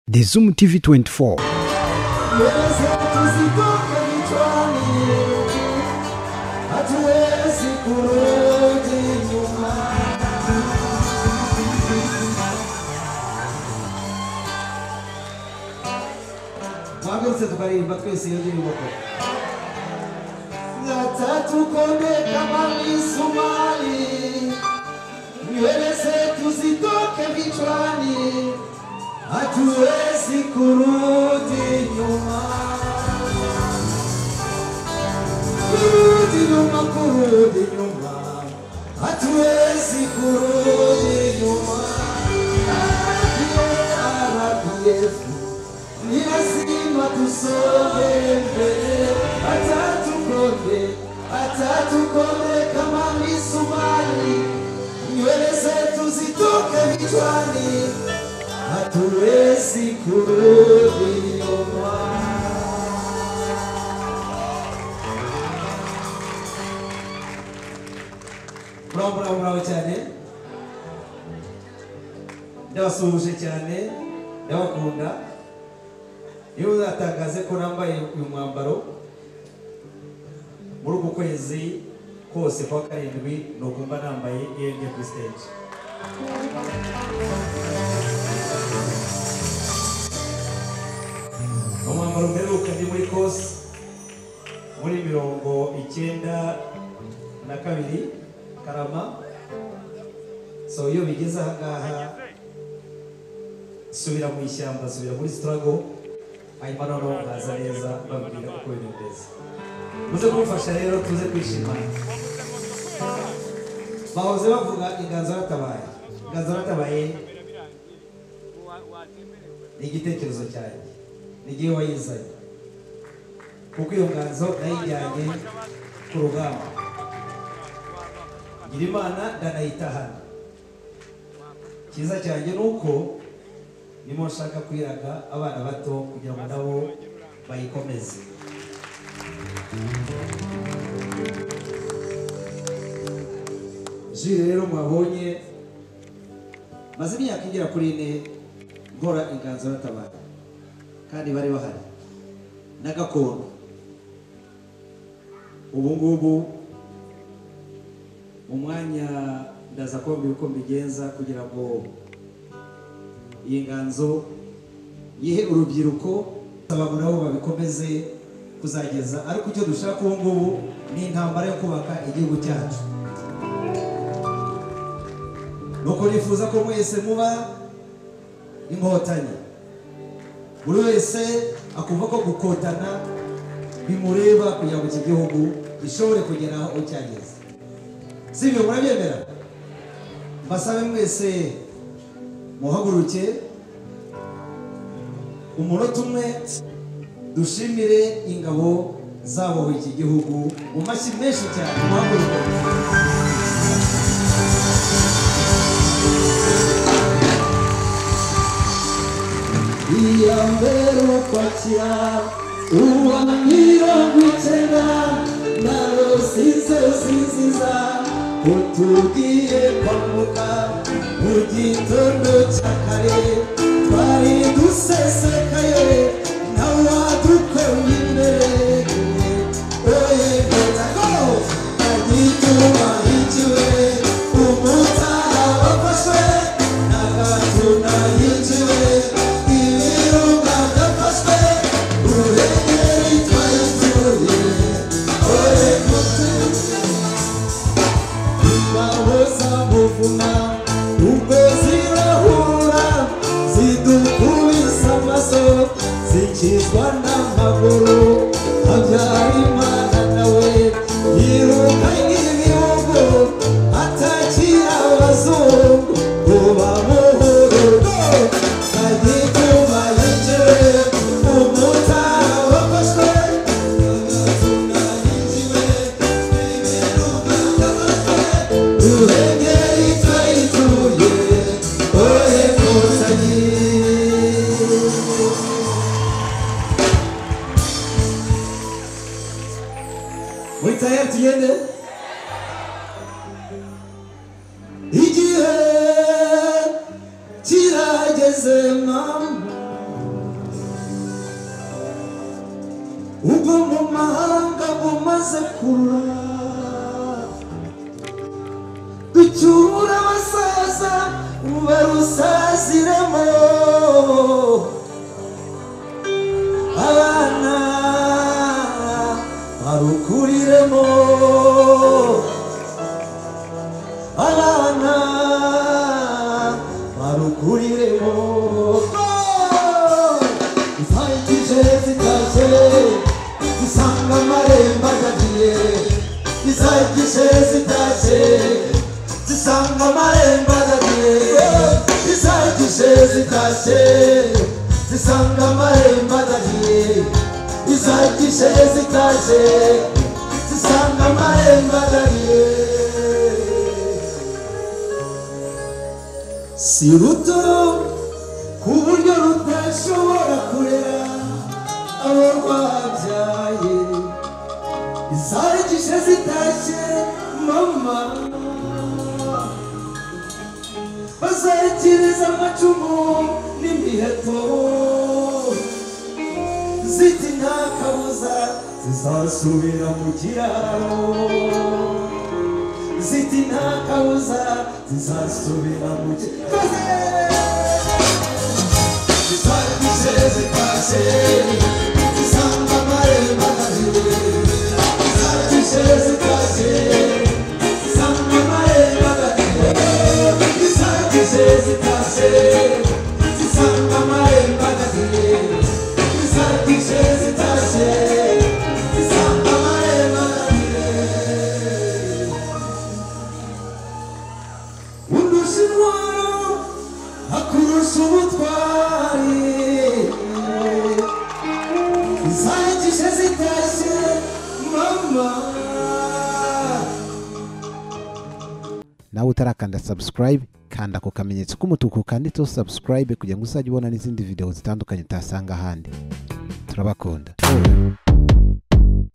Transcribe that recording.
The Zoom TV 24. twahagurutse tukaririmba twese iyo ndirimbo koko ngatatukomeka mamisumari niweleze tuzitoke vichwani hatuwezi kurudi nyuma kurudi nyuma kurudi nyuma hatuwezi kurudi nyuma RPF ni lazima tusonge mbele, hata tukonde, hata tukonde kama misumari, nywele zetu zitoke vichwani, hatuwezi kurudi nyuma. Muraho muraho muraho cyane ndabasuhuje cyane ndabakunda iyo uzatangaze ko nambaye uyu mwambaro muri uku kwezi kose kwa karindwi ni ukumva nambaye iyo njye kuri stage umwambaro mperuka ni muri kose muri mirongo icyenda na kabiri karama so iyo bigeze aha ngaha subira mu ishyamba subira muri sitarago hanyuma noneho nkaza neza babwira uko bimeze muze kumfasha rero tuze kwishimana bahoze bavuga inganzo yaratabaye inganzo yaratabaye ni igitekerezo cyanjye ni igihe wayizanye kuko iyo nganzo nayijyanye ku rugamba ngira imana ndanayitahana icyiza cyanjye ni uko nimo nshaka kwiraga abana bato kugira ngo nabo bayikomeze jire rero mwabonye maze imyaka igera kuri ine nkora inganzo y'abatabara kandi bari bahari na gakondo ubu ngubu mu mwanya ndaza kumbwira uko mbigenza kugira ngo iyi nganzo yihe urubyiruko abagore aho babikomeze kuzageza ariko icyo dushaka ubu ngubu ni intambara yo kubaka igihugu cyacu nuko nifuza ko mwese muba inkotanyi buri wese akumva ko gukotana bimureba kugira ngo iki gihugu gishobore kugera aho cyageze si ibyo murabyemera mbasabe mwese muhaguruke umunota umwe dushimire ingabo zabohoye iki gihugu mu mashyi menshi cyane muhaguruke iya mbere ukwakira uwa mirongo icyenda na rusize rusiziza utubwiye kwambuka mu gitondo cya kare twari dusesekaye ntawadukwe imbere oye ndatako agitubahikiwe umutara wafashwe n'agatuna yinjiwe ibirunga byafashwe uruhengeri twayicyuriye oye mutima bahoza muvuna ubwo zirahura zidukubisa amaso zikizwa n'amaguru habyarimana nawe yiruka nk'ibihugu atakira abazungu kuba muhurugo agituma yinjiwe umutara wafashwe agatuna yinjiwe ibiruka byafashwe Ruhengeri twayituye, oye Nkotanyi. Muri tayari tugende igihe kirageze mama ubwo mu mahanga umaze kurura ducyura abasaza barusaziremo abana barukuriremo abana barukuriremo ifayitije zitaze zisanga amarembo agagiye izayitije zitaze zisanga amarembo agagiye izayitije zitaze zisanga amarembo agagiye izayitije zitaze zisanga amarembo agagiye si ruto ku buryo rudashobora kurera abo rwabyaye izarikishe zitashye mama bazarikiriza amacumu n'imiheto ziti nta kabuza zizasubira mu kiraro ziti nta kabuza zizasubira mu gikaze zizarikije zitashye zisanga amarembo agahiye zizarikije zitashye zisanga amarembo agahiye zizarikije zitashye zisanga amarembo agahiye zizarikije zitashye zisanga amarembo agahiye undusha intwaro akurusha ubutwari izahagije zitashye mama nawe utarakanda subscribe kanda ku kamenyetso k'umutuku kanditseho subscribe kugira ngo uzajye ubona n'izindi video zitandukanye utasanga ahandi turabakunda